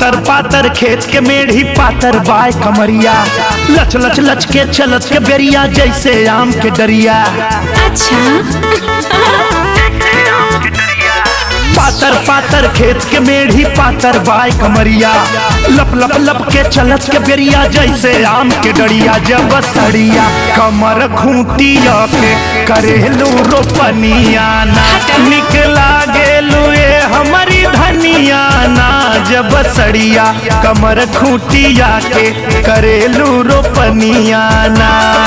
पातर पातर खेत के मेढ़ी पातर बाय कमरिया लच लच लच के चलत के बेरिया जैसे आम के डरिया अच्छा पातर पातर खेत के मेढ़ी पातर बाय कमरिया लप लप लप के चलत के बेरिया जैसे आम के डरिया जब सड़िया कमर खूंटिया के करेलू रोपनिया ना निकला गेलू ये हमारी धनिया ना जब सड़िया कमर खूंटिया के करेलू रोपनिया ना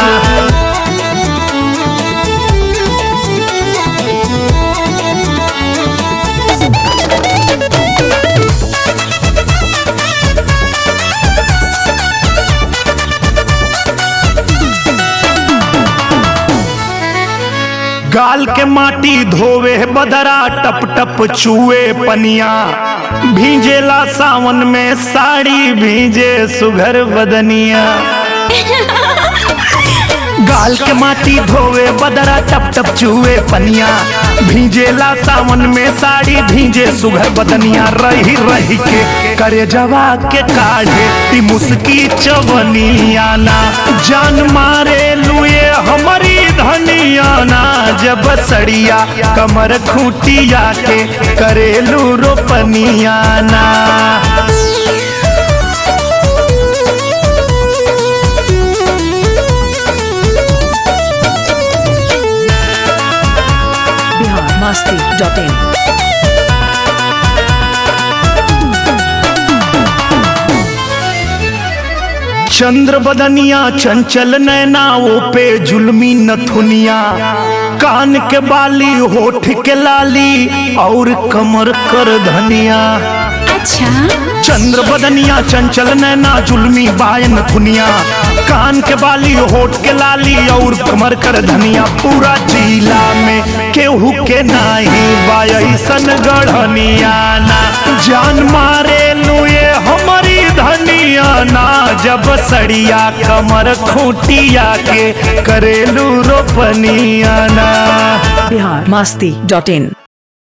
गाल के माटी धोवे बदरा टप टप चूए पनिया भींजेला सावन में साड़ी भींजे सुघर बदनिया गाल के माटी धोवे बदरा टप टप चूए पनिया भींजेला सावन में साड़ी भींजे सुघर बदनिया रही रही के करे जवा के काढ़े ती मुस्की चवनिया ना जान मारे लुए हमारी धनिया ना जब सड़िया कमर खूटिया के करेलू रोपनिया ना बिहार मस्ती डॉट इन चंद्र बदनिया चंचल नैना वो पे जुल्मी नथुनिया कान के बाली होठ के लाली और कमर कर धनिया अच्छा चंद्र बदनिया चंचल नैना जुल्मी बायन थुनिया कान के बाली होठ के लाली और कमर कर धनिया पूरा जिला में केहू के नाही बायसन गढ़निया ना जान मारे लुए हमारी धनिया ना जब सड़िया कमर खूटिया के करेलू रोपनिया ना बिहार मस्ती डॉट इन